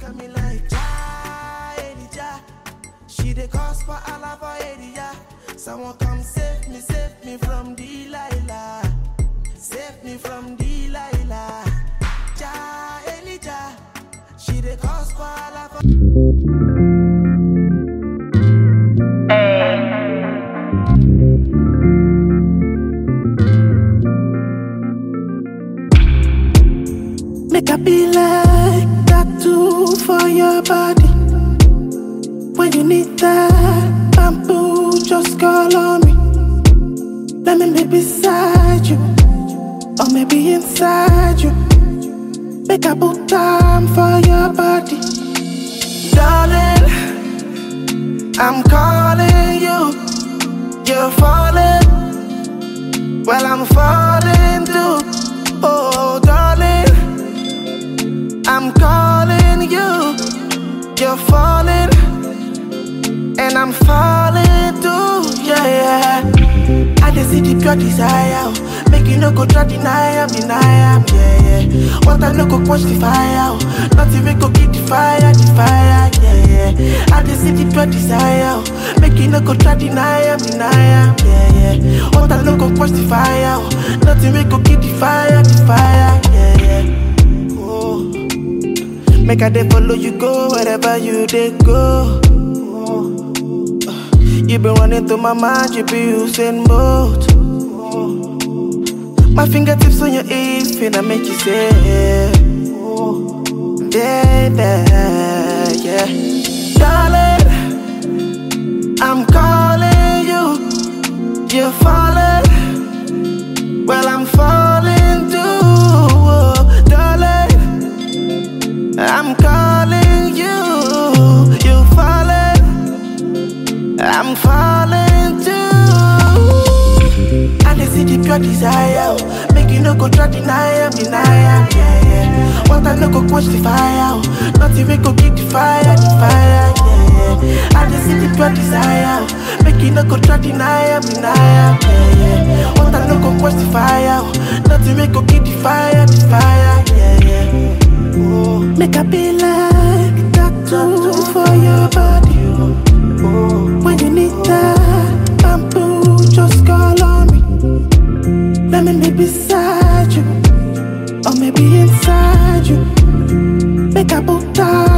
at me like Ja, Elijah. She dey cause for Allah for area. Someone come save me, save me from Delilah. Save me from Delilah. Ja, Elijah. She dey cause for Allah for Make I be like tattoo for your body. When you need that bamboo, just call on me. Let me be beside you, or maybe inside you. Make I put time for your body, darling. I'm calling you, you're falling. Well, I'm falling too. Oh, darling. I'm calling you, you're falling, and I'm falling too, yeah, yeah. I just see the pure desire, oh. make you no go try deny am, deny am, yeah, yeah. What I no go quench the fire, oh. nothing we go keep the fire, the fire, yeah, yeah. I just see the pure desire, oh. make you no go try deny am, deny am, yeah, yeah. What I no go quench the fire, oh. nothing we go keep the fire, the fire, yeah, yeah. Oh. Make I dey follow you go wherever you dey go. You been running through my mind, you be using both. My fingertips on your hips, finna make you say, baby, yeah. Darling, I'm calling you, you're falling. Well, I'm falling too, oh, darling. I'm calling you, you falling, I'm falling too. I just see the pure desire, oh. make you no go try deny am, deny am, yeah, yeah. What I no go quench the fire, oh. nothing we go keep the fire, the fire, yeah, yeah. I just see the pure desire, oh. make you no go try deny am, deny am, yeah, yeah. What I no go quench the fire, oh. nothing we go keep the fire, the fire, yeah, yeah. Oh. Make I be like tattoo for your body. When you need that bamboo, just call on me. Let me be beside you, or maybe inside you. Make I put time